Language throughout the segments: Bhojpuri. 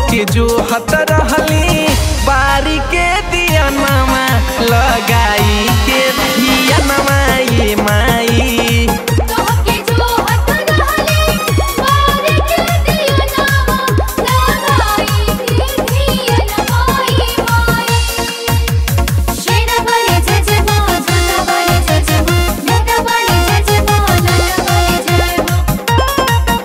तोहके जो हत रहली बारी के दिया नमा लगाई के धिया नमा ये माई तोहके जो हत रहली बारी के दिया नामा लगाई के धिया नमाई माई शेरा वाले जय जय माँ झूठा वाले जय जय माँ मेहता वाले जय जय माँ लाला वाले जय माँ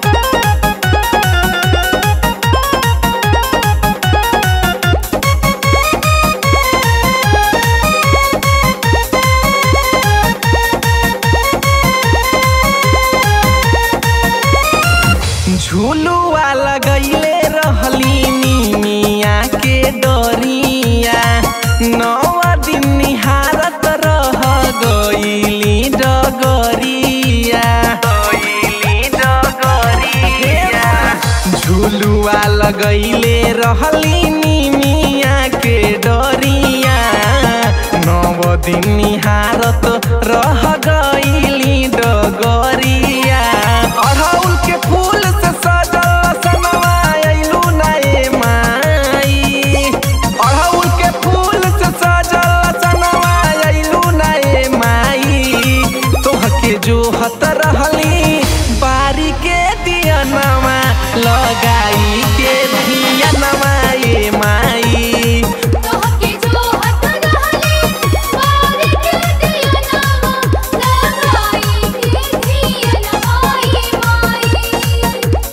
झूलुआ लगैले रहली निमिया के डोरिया नौवा दिन निहारत रह गईली डगरिया गईली डगरिया झूलुआ लगैले रहली निमिया के डोरिया नव दिन निहारत रह गईली डगरिया अड़हुल के फूल से सजल सनवा अइलू ना ए माई अड़हुल के फूल से सजल सनवा अइलू ना ए माई तोहके जो हत रहली बारी के दियनमा लगाई के धियनमा ए माई तोहके जो हत रहली बारी के दिया नामा लगाई के धिया नमाई माई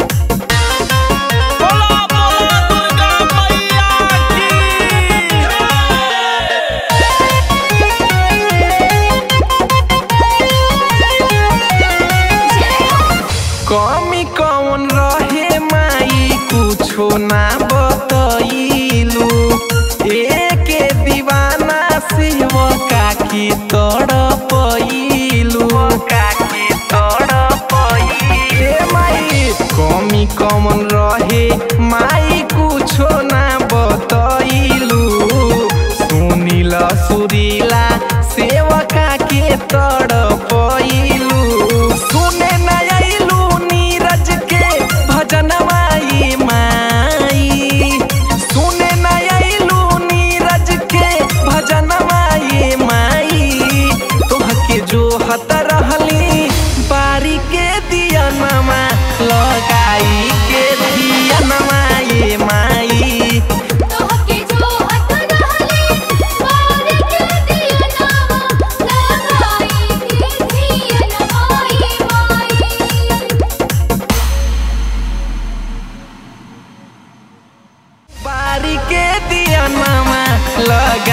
बोला बोला दुर्गा मैया कमी कौन रहे माई कुछो ना बतैलू एके दीवाना शिव काकी तोड़ पैलू काकी तोड़ पैले माई कमी कौन रहे माई कुछो ना बतैलू सुनील सुरीला सेवका के तड़ पैलू सुने न अइलू नीरज के भजन माई माई सुने न अइलू नीरज के भजन माई माई तोहके जो हत रहली बारी के दियनमा लगाई के दियनमा ये माई तोहके जो हत रहली बारी के दिया नामा लगाई के धिया नमाई माई बारी के दियनमा लगा